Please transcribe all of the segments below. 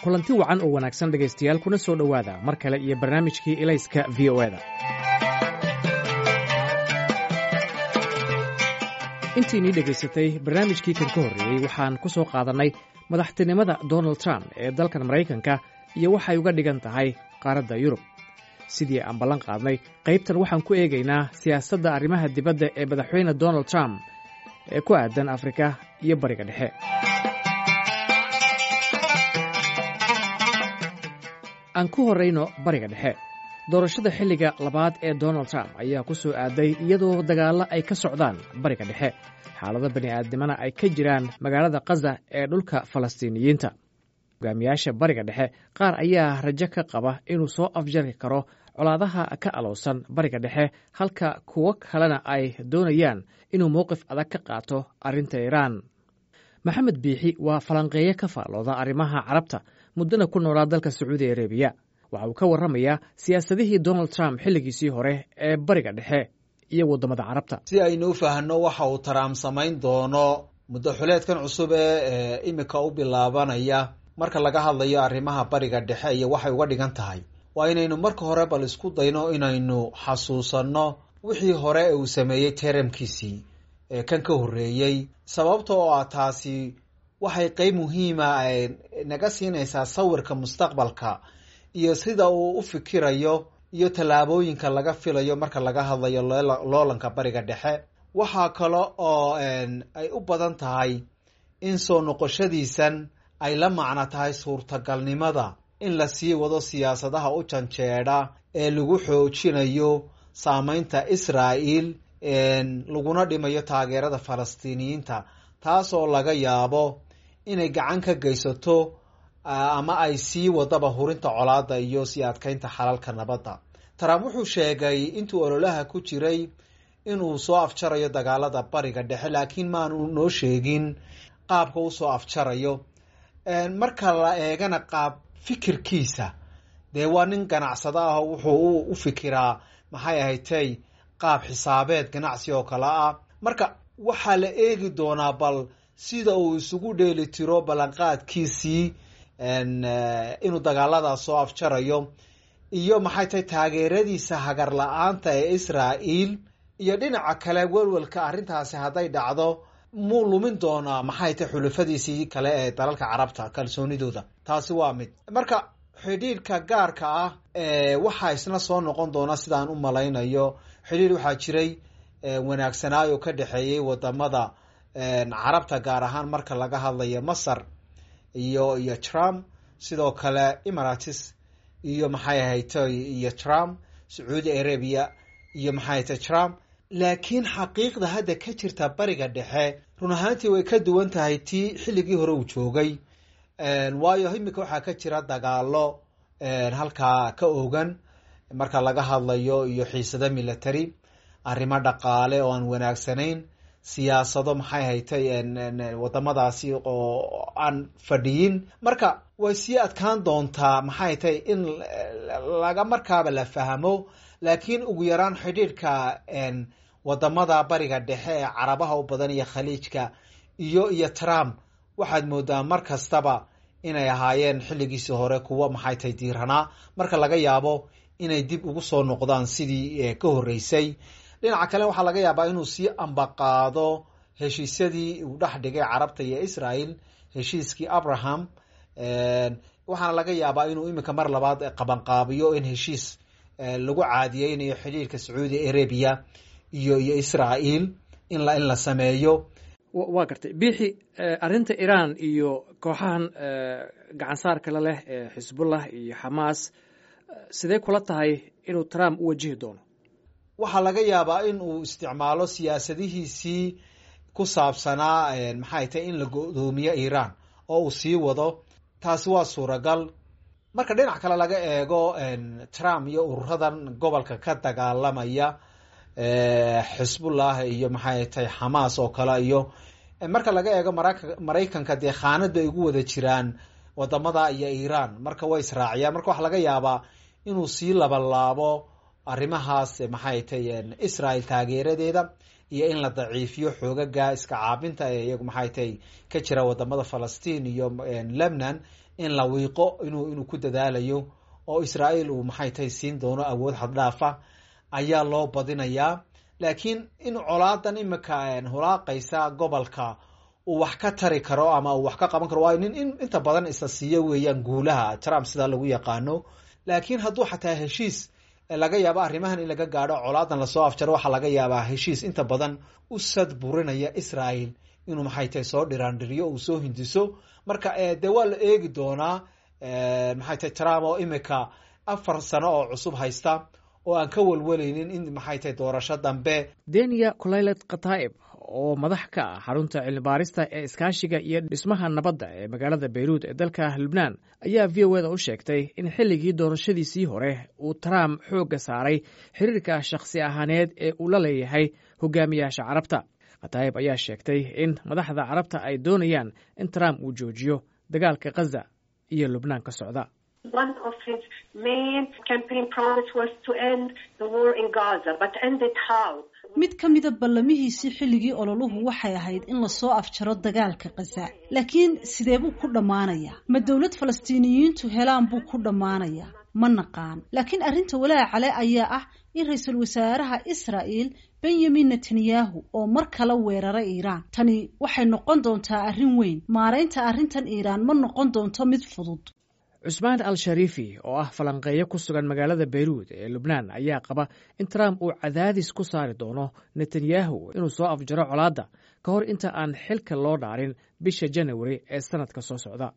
kulanti wacan oo wanaagsan dhegaystayaal kuna soo dhowaada mar kale iyo barnaamijkii ilayska v o eda intiinii dhegaysatay barnaamijkii kan ka horreeyey waxaan ku soo qaadannay madaxtinimada donald trump ee dalkan maraykanka iyo waxay uga dhigan tahay qaaradda yurub sidii aan ballan qaadnay qaybtan waxaan ku eegaynaa siyaasadda arrimaha dibadda ee madaxweyne donald trump ee ku aadan afrika iyo bariga dhexe aan ku horrayno bariga dhexe doorashada xilliga labaad ee donald trump ayaa ku soo aaday iyadoo dagaallo ay ka socdaan bariga dhexe xaalado bani'aadnimana ay ka jiraan magaalada kaza ee dhulka falastiiniyiinta hogaamiyaasha bariga dhexe qaar ayaa rajo ka qaba inuu soo afjari karo colaadaha ka alowsan bariga dhexe halka kuwo kalena ay doonayaan inuu mowqif adag ka qaato arrinta iiraan maxamed biixi waa falanqeeye ka faallooda arrimaha carabta muddana ku noolaa dalka sacuudi arabiya waxa uu ka warramayaa siyaasadihii donald trump xilligiisii hore ee bariga dhexe iyo waddamada carabta si aynu u fahanno waxa uu trump samayn doono muddo xuleedkan cusub ee imika u bilaabanaya marka laga hadlayo arrimaha bariga dhexe iyo waxay uga dhigan tahay waa inaynu marka hore bal isku dayno inaynu xasuusanno wixii hore uu sameeyey teramkiisii ee kan ka horreeyey sababta oo ah taasi waxay qeyb muhiima naga siinaysaa sawirka mustaqbalka iyo sida uu u fikirayo iyo tallaabooyinka laga filayo marka laga hadlayo loolanka bariga dhexe waxaa kale oo ay u badan tahay in soo noqoshadiisan ay la macno tahay suurtagalnimada in la sii wado siyaasadaha u janjeedha ee lagu xoojinayo saameynta israa'il laguna dhimayo taageerada falastiiniyiinta taasoo laga yaabo inay gacan ka geysato ama ay sii wadaba hurinta colaadda iyo sii adkeynta xalalka nabadda trump wuxuu sheegay intuu ololaha ku jiray inuu soo afjarayo dagaalada bariga dhexe laakiin maanu noo sheegin qaabka u soo afjarayo marka la eegana qaab fikirkiisa dee waa nin ganacsado ah wuxuu u fikiraa maxay ahatay qaab xisaabeed ganacsi oo kale ah marka waxaa la eegi doonaa bal sida uu isugu dheeli tiro ballanqaadkiisii inuu dagaaladaas soo afjarayo iyo maxay tahay taageeradiisa hagar la-aanta ee israa'iil iyo dhinaca kale welwelka arrintaasi hadday dhacdo muu lumin doonaa maxay tahay xulafadiisii kale ee dalalka carabta kalsoonidooda taasi waa mid marka xidhiidhka gaarka ah waxaa isna soo noqon doona sidaan u malaynayo xidhiidh waxaa jiray wanaagsanaayo ka dhexeeyey wadamada carabta gaar ahaan marka laga hadlayo masar iyo iyo trump sidoo kale emirates iyo maxay ahaytay iyo trump sacuudi arabia iyo maxay ahaytay trump laakiin xaqiiqda hadda ka jirta bariga dhexe run ahaantii way ka duwan tahay tii xilligii hore uu joogay waayo imika waxaa ka jira dagaalo halkaa ka ogan marka laga hadlayo iyo xiisado military arrimo dhaqaale oo aan wanaagsanayn siyaasado maxay haytay wadamadaasi oo aan fadhiyin marka way sii adkaan doontaa maxay tay in laga markaaba la fahmo laakiin ugu yaraan xidhiidhka wadamada bariga dhexe ee carabaha u badan iyo khaliijka iyo iyo trump waxaad moodaa mar kastaba inay ahaayeen xilligiisii hore kuwo maxay tay diiranaa marka laga yaabo inay dib ugu soo noqdaan sidii ka horreysay dhinaca kale waxaa laga yaabaa inuu sii ambaqaado heshiisyadii uu dhex dhigay carabta iyo israel heshiiskii abraham waxaana laga yaabaa inuu iminka mar labaad qabanqaabiyo in heshiis lagu caadiyeynayo xidhiirka sacuudi arabia iyo iyo israel in la in la sameeyo waa gartay biixi arrinta iiraan iyo kooxahan gacansaarka la leh ee xisbullah iyo xamaas sidee kula tahay inuu trump u wajihi doono waxaa laga yaabaa in uu isticmaalo siyaasadihiisii ku saabsanaa maxay tahay in la go-doomiyo iiraan oo uu sii wado taasi waa suuragal marka dhinac kale laga eego trump iyo ururadan gobolka ka dagaalamaya xisbullah iyo maxay tahay xamaas oo kale iyo marka laga eego maraykanka dee khaanad bay ugu wada jiraan wadamada iyo iiraan marka way israaciyaan marka waxaa laga yaabaa inuu sii labalaabo arrimahaas maxay tahay israel taageeradeeda iyo in la daciifiyo xoogaga iska caabinta ee iyagu maxay tahay ka jira wadamada falastiin iyo lebnan in la wiiqo inuu inuu ku dadaalayo oo israael uu maxay tahay siin doono awood xaddhaafa ayaa loo badinayaa laakiin in colaadan imika hulaaqaysa gobolka uu wax ka tari karo ama uu wax ka qaban karo waayo nin inta badan isa siiyo weeyaan guulaha trump sidaa lagu yaqaano laakiin hadduu xataa heshiis laga yaabo arrimahan in laga gaadho colaadan lasoo afjaro waxaa laga yaabaa heshiis inta badan u sad burinaya israel inuu maxay tahay soo dhiraandhiriyo uu soo hindiso marka dee waa la eegi doonaa maxay tahay trump oo imika afar sano oo cusub haysta oo aan ka welweleynin in maxay tahay doorasho dambe deniya kolaylet khataib oo madax ka ah xarunta cilmibaarista ee iskaashiga iyo dhismaha nabadda ee magaalada beyruud ee dalka lubnaan ayaa v o eda u sheegtay in xilligii doorashadiisii hore uu trump xoogga saaray xiriirka shakhsi ahaaneed ee uu la leeyahay hogaamiyaasha carabta khataib ayaa sheegtay in madaxda carabta ay doonayaan in trump uu joojiyo dagaalka khaza iyo lubnaan ka socda One of his main campaign promise was to end the war in Gaza, but end it how? mid ka mida ballamihiisii xilligii ololuhu waxay ahayd in lasoo afjaro dagaalka khaza laakiin sidee buu ku dhammaanayaa ma dowlad falastiiniyiintu helaan buu ku dhammaanayaa ma naqaan laakiin arrinta walaacale ayaa ah in ra-iisul wasaaraha israa'el benyamin netanyahu oo mar kale weeraray iiraan tani waxay noqon doontaa arrin weyn maaraynta arrintan iiraan ma noqon doonto mid fudud cusmaan al shariifi oo ah falanqeeyo ku sugan magaalada beyruud ee lubnaan ayaa qaba in trump uu cadaadis ku saari doono netanyahu inuu soo afjaro colaadda ka hor inta aan xilka loo dhaarin bisha janawari ee sanadka soo socda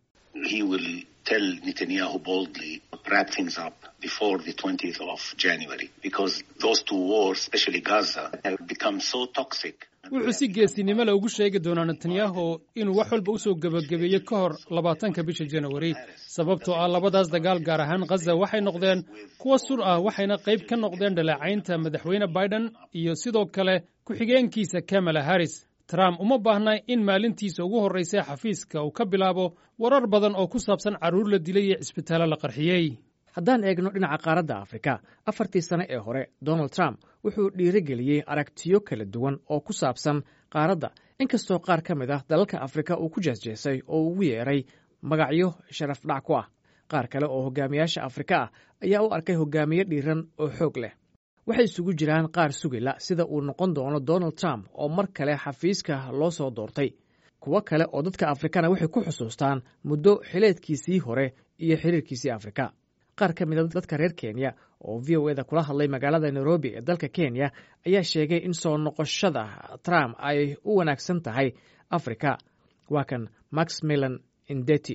tell Netanyahu boldly wrap things up before the 20th of January because those two wars, especially Gaza, have become so toxic. wuxuu si geesinimo le ugu sheegi doonaa netanyahu inuu wax walba usoo gebagabeeyo ka hor labaatanka bisha janawari sababtoo ah labadaas dagaal gaar ahaan khaza waxay noqdeen kuwa sur ah waxayna qayb ka noqdeen dhaleecaynta madaxweyne biden iyo sidoo kale ku-xigeenkiisa kamala harris trump uma baahna in maalintiisa ugu horraysa xafiiska uu ka bilaabo warar badan oo ku saabsan carruur la dilay iyo cisbitaallo la qarxiyey haddaan eegno dhinaca qaaradda afrika afartii sane ee hore donald trump wuxuu dhiirigeliyey aragtiyo kala duwan oo ku saabsan qaaradda inkastoo qaar ka mid ah dalalka afrika uu ku jeesjeesay oo ugu yeeray magacyo sharaf dhac ku ah qaar kale oo hogaamiyaasha afrika ah ayaa u arkay hogaamiye dhiiran oo xoog leh waxay isugu jiraan qaar sugila sida uu noqon doono donald trump oo mar kale xafiiska loo soo doortay kuwo kale oo dadka afrikana waxay ku xusuustaan muddo xileedkiisii hore iyo xiriirkiisii afrika qaar ka mida dadka reer kenya oo v o eda kula hadlay magaalada nairobi ee dalka kenya ayaa sheegay in soo noqoshada trump ay u wanaagsan tahay afrika waa kan max milan indeti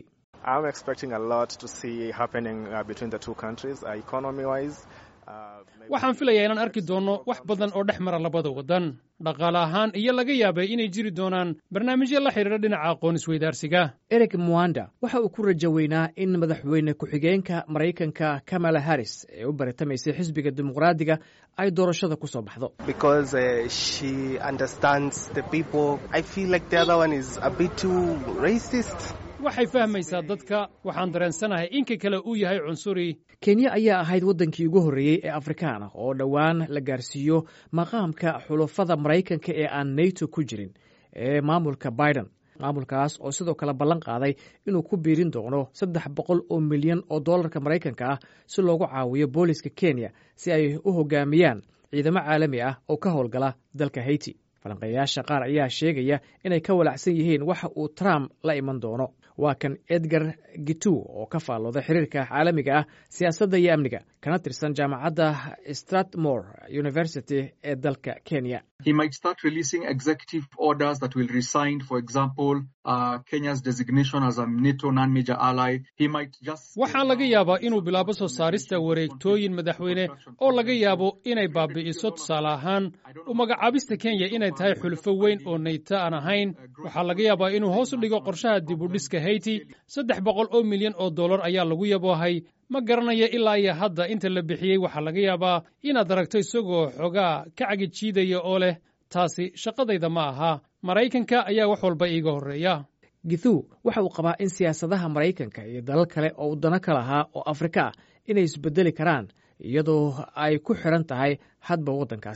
waxaan filayaa inaan arki doonno wax badan oo dhex mara labada waddan dhaqaale ahaan iyo laga yaabay inay jiri doonaan barnaamijyo la xidhiira dhinaca aqoon isweydaarsiga eric mwanda waxa uu ku rajo weynaa in madaxweyne ku-xigeenka maraykanka kamala harris ee u baritamaysay xisbiga dimuqraadiga ay doorashada ku soo baxdo waxay fahmaysaa dadka waxaan dareensanahay inka kale uu yahay cunsuri kenya ayaa ahayd waddankii ugu horreeyey ee afrikaan ah oo dhowaan la gaarsiiyo maqaamka xulafada maraykanka ee aan nato ku jirin ee maamulka biden maamulkaas oo sidoo kale ballan qaaday inuu ku biirin doono saddex boqol oo milyan oo dollarka maraykanka ah si loogu caawiyo booliska kenya si ay u hogaamiyaan ciidamo caalami ah oo ka howlgala dalka haiti falanqeeyaasha qaar ayaa sheegaya inay ka walacsan yihiin waxa uu trump la iman doono waa kan edgar gitu oo ka faallooda xiriirka caalamiga ah siyaasadda iyo amniga kana tirsan jaamacadda stratmore university ee dalka kenya He might start releasing executive orders that will resign, for example, uh, Kenya's designation as a NATO non-major ally. He might just... waxaa laga yaabaa inuu bilaabo soo saarista wareegtooyin madaxweyne oo laga yaabo inay baabi'iso tusaale ahaan u magacaabista kenya inay tahay xulfo weyn oo nayto aan ahayn waxaa laga yaabaa inuu hoos u dhigo qorshaha dibudhiska haiti saddex boqol oo milyan oo dollar ayaa lagu yaboohay ma garanayo ilaa iyo hadda inta la bixiyey waxaa laga yaabaa inaad aragto isagoo xoogaa ka cagijiidaya oo leh taasi shaqadayda ma aha maraykanka ayaa wax walba iiga horreeya githu waxa uu qabaa in siyaasadaha maraykanka iyo dalal kale oo wadano ka lahaa oo afrika ah inay isbedeli karaan iyadoo ay ku xidhan tahay hadba waddankaasi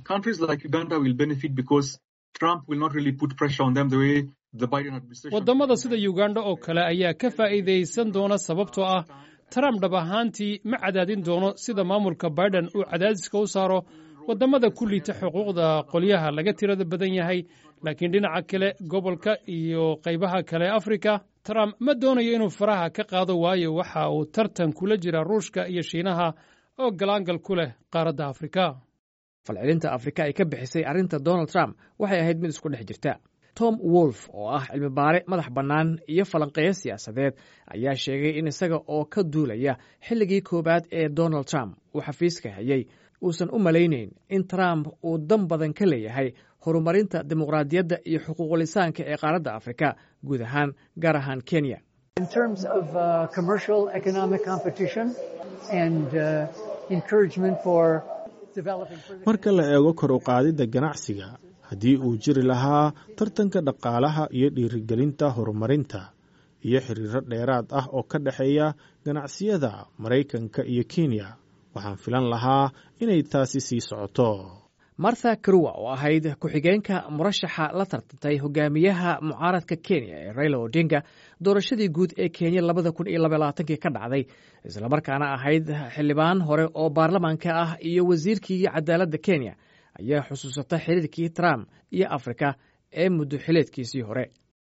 Countries like Uganda will benefit because Trump will not really put pressure on them the way the Biden administration. waddamada sida uganda oo kale ayaa ka faa'iidaysan doona sababtoo ah trump dhab ahaantii ma cadaadin doono sida maamulka biden uu cadaadiska u saaro waddamada ku liita xuquuqda qolyaha laga tirada badan yahay laakiin dhinaca kale gobolka iyo qaybaha kale afrika trump ma doonayo inuu faraha ka qaado waayo waxa uu tartan kula jira ruushka iyo shiinaha oo galaangal ku leh qaaradda afrika falcelinta afrika ay ka bixisay arrinta donald trump waxay ahayd mid isku dhex jirta tom wolf oo ah cilmi baare madax bannaan iyo falanqeeyo siyaasadeed ayaa sheegay in isaga oo ka duulaya xilligii koowaad ee donald trump uu xafiiska hayay uusan u malaynayn in trump uu dan badan ka leeyahay horumarinta dimuqraadiyadda iyo xuquuqulisaanka ee qaaradda afrika guud ahaan gaar ahaan kenya in terms of uh, commercial economic competition and uh, encouragement for developing further marka la eego kor u qaadidda ganacsiga haddii uu jiri lahaa tartanka dhaqaalaha iyo dhiirigelinta horumarinta iyo xiriiro dheeraad ah oo ka dhexeeya ganacsiyada maraykanka iyo kenya waxaan filan lahaa inay taasi sii socoto martha karuwa oo ahayd ku-xigeenka murashaxa la tartantay hogaamiyaha mucaaradka kenya ee raila odinga doorashadii guud ee kenya labada kun iyo labaylabaaatankii ka dhacday islamarkaana ahayd xildhibaan hore oo baarlamaanka ah iyo wasiirkii cadaaladda kenya ayaa xusuusata xiriirkii trump iyo afrika ee muddo xileedkiisii hore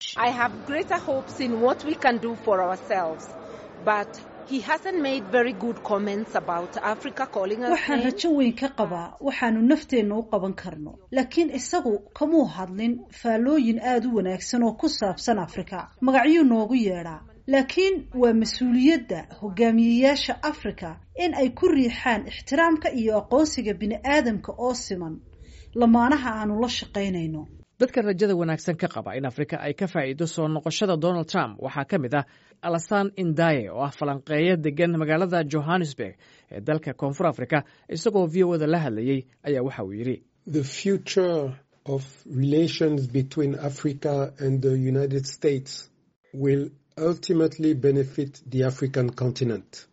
waxaan rajo weyn ka qabaa waxaanu nafteenna u qaban karno laakiin isagu kamuu hadlin faallooyin aada u wanaagsan oo ku saabsan afrika magacyuu noogu yeedhaa laakiin waa mas-uuliyadda hogaamiyeyaasha afrika in ay ku riixaan ixtiraamka iyo aqoonsiga bini'aadamka oo siman lamaanaha aanu la shaqaynayno dadka rajada wanaagsan ka qaba in afrika ay ka faa'iido soo noqoshada donald trump waxaa ka mid ah alasan indaye oo ah falanqeeyo degan magaalada johannesburg ee dalka koonfur afrika isagoo v o da la hadlayey ayaa waxa uu yidhi the future of relations between africa and the united states will ultimately benefit the african continent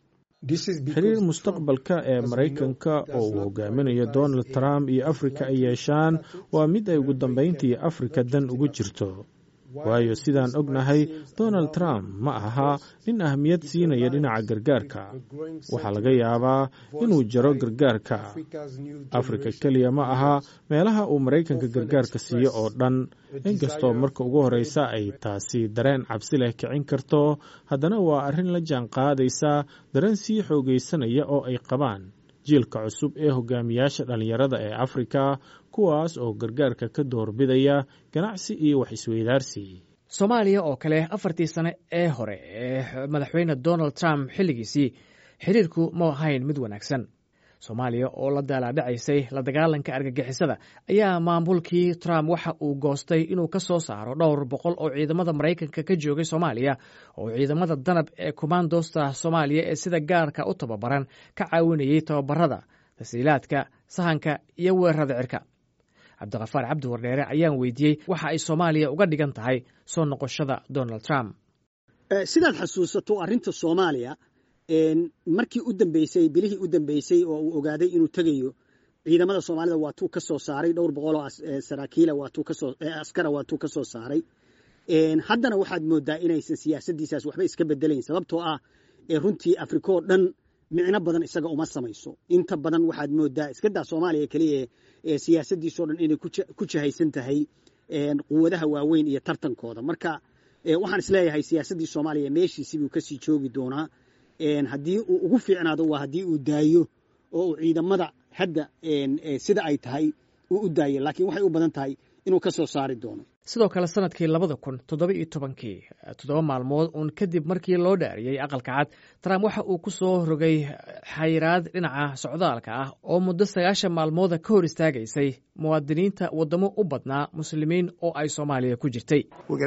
xiriir mustaqbalka ee maraykanka oo uu hogaaminayo donald trump iyo afrika ay yeeshaan waa mid ay ugu dambayntii afrika dan ugu jirto waayo sidaan ognahay donald trump ma aha nin ahmiyad siinaya dhinaca gargaarka waxaa laga yaabaa inuu jaro gargaarka afrika keliya ma aha meelaha uu maraykanka gargaarka siiyo oo dhan inkastoo marka ugu horreysa ay taasi dareen cabsi leh kicin karto haddana waa arrin la jaan qaadaysa dareen sii xoogaysanaya oo ay qabaan jiilka cusub ee hogaamiyaasha dhallinyarada ee afrika kuwaas oo gargaarka ka doorbidaya ganacsi iyo wax isweydaarsi soomaaliya oo kale afartii sane ee hore ee madaxweyne donald trump xilligiisii xiriirku ma ahayn mid wanaagsan soomaaliya oo la daalaadhacaysay la dagaalanka argagixisada ayaa maamulkii trump waxa uu goostay inuu ka soo saaro dhowr boqol oo ciidamada maraykanka ka joogay soomaaliya oo ciidamada danab ee kommandosta soomaaliya ee sida gaarka u tababaran ka caawinayay tababarada tasiilaadka sahanka iyo weerarada cirka cabdikafaar cabdi wardheere ayaan weydiiyey waxa ay soomaaliya uga dhigan tahay soo noqoshada donald trump sidaad xasuusato arrinta soomaaliya markii u dambeysay bilihii u dambeysay oo uu ogaaday inuu tegayo ciidamada soomaalida waatuu ka soo saaray dhowr boqoloo saraakiila waatuu kasoo askara waatuu ka soo saaray haddana waxaad moodaa inaysan siyaasaddiisaas waxba iska bedelayn sababtoo ah runtii afrika oo dhan micno badan isaga uma samayso inta badan waxaad moodaa iskadaa soomaaliya keliya siyaasaddiisoo dhan inay ku jahaysan tahay quwadaha waaweyn iyo tartankooda marka waxaan isleeyahay siyaasaddii soomaaliya meeshiisibuu kasii joogi doonaa haddii uu ugu fiicnaado waa haddii uu daayo oo uu ciidamada hadda sida ay tahay uu u daayo laakiin waxay u badan tahay inuu ka soo saari doono sidoo kale sanadkii labada kun toddoba iyo tobankii toddoba maalmood uun kadib markii loo dhaariyey aqalka cad trump waxa uu ku soo rogay xayiraad dhinaca socdaalka ah oo muddo sagaashan maalmooda ka hor istaagaysay muwaadiniinta waddamo u badnaa muslimiin oo ay soomaaliya ku jirtay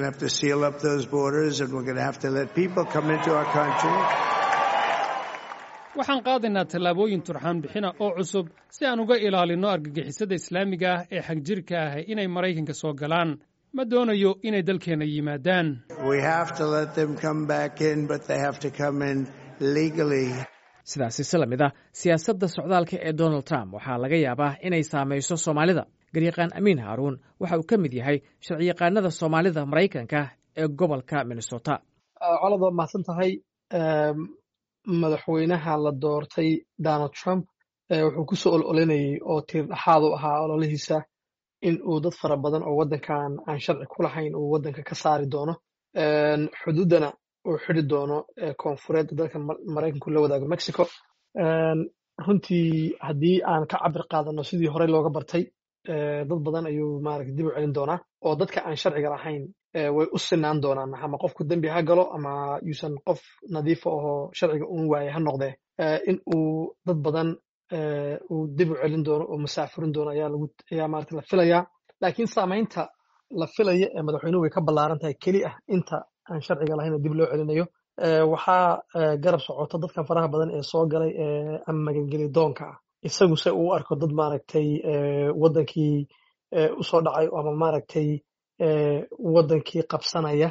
waxaan qaadaynaa tallaabooyin turxaan bixina oo cusub si aan uga ilaalinno argagixisada islaamiga ah ee xagjirka ah inay maraykanka soo galaan ma doonayo inay dalkeenna yimaadaan sidaasi si lamid ah siyaasadda socdaalka ee donald trump waxaa laga yaabaa inay saamayso soomaalida garyaqaan amiin haaruun waxa uu ka mid yahay sharciyaqaanada soomaalida maraykanka ee gobolka minnesota colad waa mahadsan tahay madaxweynaha la doortay donald trump wuxuu ku soo ololinayay oo tiir dhexaad u ahaa ololihiisa in uu dad fara badan oo waddankan aan sharci ku lahayn uu waddanka ka saari doono xuduuddana uu xidi doono koonfureed dalka maraykanku la wadaago mexico runtii haddii aan ka cabir qaadano sidii horey looga bartay dad badan ayuu maaragta dib u celin doonaa oo dadka aan sharciga lahayn way u sinaan doonaan ama qofku dembi ha galo ama yuusan qof nadiifa ahoo sharciga uun waaye ha noqdee in uu dad badan uu dib u celin doono oo masaafurin doono ayaa lagu ayaa maarata la filayaa laakiin saamaynta la filaya ee madaxweynuhu way ka ballaaran tahay keli ah inta aan sharciga lahayn oo dib loo celinayo waxaa garab socota dadkan faraha badan ee soo galay ama magangeli doonka ah isagu se uu arko dad maaragtay waddankii usoo dhacay ama maaragtay waddankii qabsanaya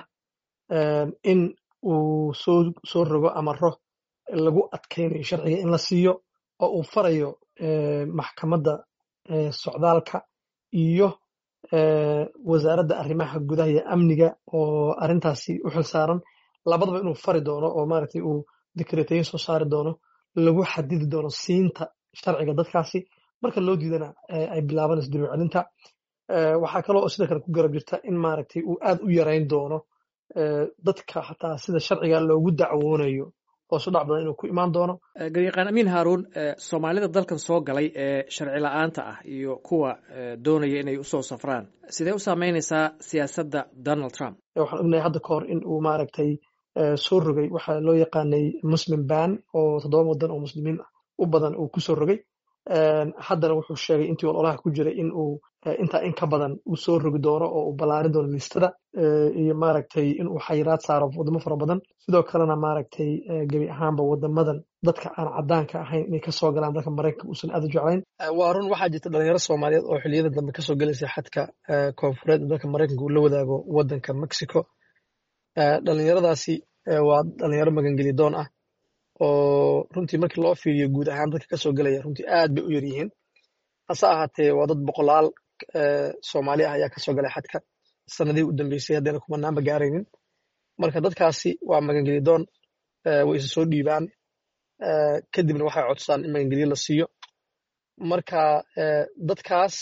in uu soo soo rogo amaro lagu adkaynayo sharciga in la siiyo oo uu farayo maxkamadda socdaalka iyo wasaaradda arrimaha gudaha iyo amniga oo arrintaasi u xilsaaran labadaba inuu fari doono oo maaragtay uu dikreetayin soo saari doono lagu xadidi doono siinta sharciga dadkaasi marka loo diidana ay bilaabanayso dib u celinta waxaa kaloo sidoo kale ku garab jirta in maaragtay uu aad u yarayn doono dadka xataa sida sharciga loogu dacwoonayo hoosu dhac badan inuu ku imaan doono garyaqaan amiin haaruun soomaalida dalkan soo galay ee sharci la-aanta ah iyo kuwa doonaya inay usoo safraan sidee u saameynaysaa siyaasadda donald trump waxaan ognahay hadda ka hor in uu maaragtay soo rogay waxaa loo yaqaanay muslim ban oo toddoba waddan oo muslimiin u badan uu ku soo rogay haddana wuxuu sheegay intii ololaha ku jiray in uu intaa in ka badan uu soo rogi doono oo uu ballaarin doono listada iyo maaragtay in uu xayiraad saaro waddamo fara badan sidoo kalena maaragtay gebi ahaanba waddamadan dadka aan caddaanka ahayn inay kasoo galaan dalka maraykanka uusan aad u jeclayn waa run waxaa jirta dhalinyaro soomaaliyeed oo xilliyada dambe kasoo gelaysa xadka koonfureed dalka maraykanka uu la wadaago waddanka mexico dhalinyaradaasi waa dhalinyaro magangeli doon ah oo runtii markii loo fiiriyo guud ahaan dadka kasoo gelaya runtii aad bay u yar yihiin hase ahaatee waa dad boqolaal soomaali ah ayaa kasoo galay xadka sanadihii u dambeysay haddayna kumanaanba gaaraynin marka dadkaasi waa magangeli doon way isa soo dhiibaan kadibna waxay codsadaan in magangelyo la siiyo marka dadkaas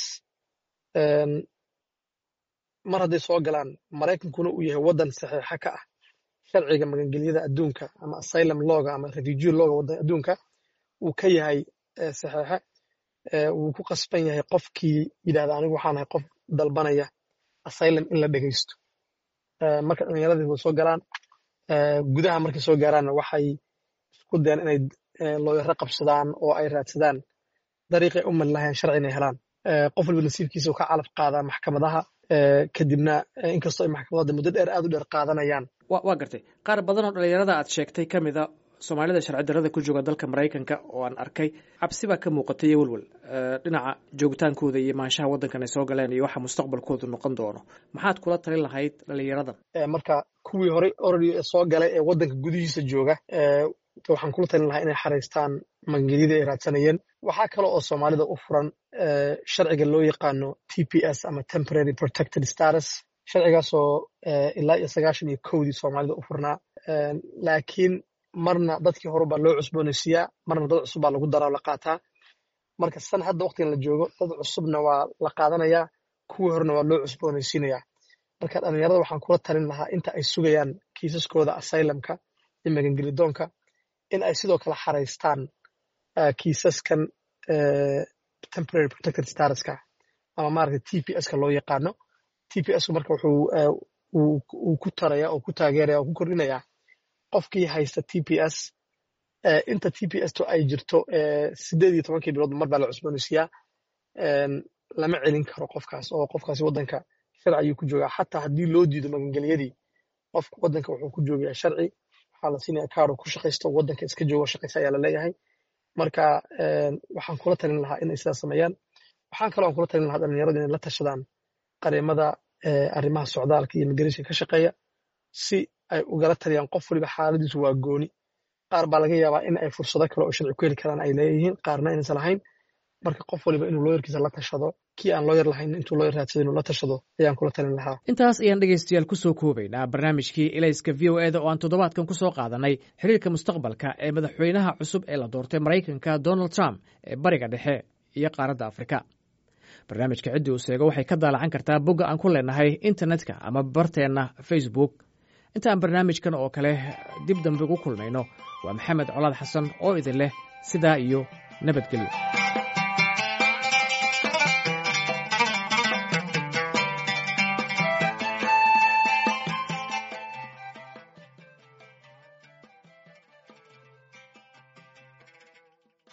mar hadday soo galaan maraykankuna uu yahay waddan saxiixa ka ah sharciga magangelyada adduunka ama asylum loga ama refugee loga waddan adduunka uu ka yahay saxiixe wuu ku qasban yahay qofkii yidhahda anigu waxaan ahay qof dalbanaya asylum in la dhegaysto marka dhallinyaradii way soo galaan gudaha markay soo gaaraanna waxay isku dayaan inay looyaro qabsadaan oo ay raadsadaan dariiqay u mali lahayn sharci inay helaan qof walba nasiibkiisa uu ka calaf qaadaa maxkamadaha kadibna inkastoo ay maxkamadada muddo dheer aad u dheer qaadanayaan waa gartay qaar badan oo dhalinyarada aad sheegtay ka mid a soomaalida sharci darrada ku jooga dalka maraykanka oo aan arkay cabsi baa ka muuqatay iyo welwel dhinaca joogitaankooda iyo maanshaha waddankan ay soo galeen iyo waxa mustaqbalkoodu noqon doono maxaad kula talin lahayd dhalinyaradan marka kuwii horey oradi soo galay ee waddanka gudihiisa jooga waxaan kula talin lahaa inay xaraystaan magangelyadii ay raadsanayeen waxaa kale oo soomaalida u furan sharciga loo yaqaano t p s ama temporary protected status sharcigaasoo ilaa iyo sagaashan iyo kowdii soomaalida u furnaa laakiin marna dadkii hore baa loo cusboonaysiiyaa marna dad cusub baa lagu daraa la qaataa marka san hadda waqtigan la joogo dad cusubna waa la qaadanayaa kuwii horena waa loo cusboonaysiinayaa marka dhalinyarada waxaan kula talin lahaa inta ay sugayaan kiisaskooda asylumka iyo magangelidoonka in ay sidoo kale xaraystaan kiisaskan temporary protected statuska ama maaragta t p s ka loo yaqaano t p s ku marka wuxuu uu ku taraya oo ku taageeraya oo ku kordhinaya qofkii haysta t p s inta t p s to ay jirto sideed iyo tobankii bilood mar baa la cusboonaysiiyaa lama celin karo qofkaas oo qofkaasi waddanka sharci ayuu ku joogaa xataa haddii loo diido magangelyadii qofka waddanka wuxuu ku joogayaa sharci waxaa la siinaya kaaro ku shaqaysto waddanka iska joogo shaqaysa ayaa la leeyahay marka waxaan kula talin lahaa inay sidaas sameeyaan waxaan kaloo aan kula talin lahaa dhalinyaradu inay la tashadaan qareemada arrimaha socdaalka iyo immigration ka shaqeeya si ay ugala taliyaan qof waliba xaaladiisu waa gooni qaar baa laga yaabaa in ay fursado kale oo sharci ku heli karaan ay leeyihiin qaarna inaysan lahayn marka qof waliba inuu looyarkiisa la tashado kii aan looyar lahayn intuu looyar raadsado inuu la tashado ayaan kula talin lahaa intaas ayaan dhegaystayaal ku soo koobaynaa barnaamijkii elayska v o eda oo aan toddobaadkan ku soo qaadanay xiriirka mustaqbalka ee madaxweynaha cusub ee la doortay maraykanka donald trump ee bariga dhexe iyo qaaradda afrika barnaamijka ciddii uu seego waxay ka daalacan kartaa bogga aan ku leenahay internetka ama barteenna facebook intaan barnaamijkan oo kale dib dambe ugu kulmayno waa maxamed colaad xasan oo idin leh sidaa iyo nabadgelyo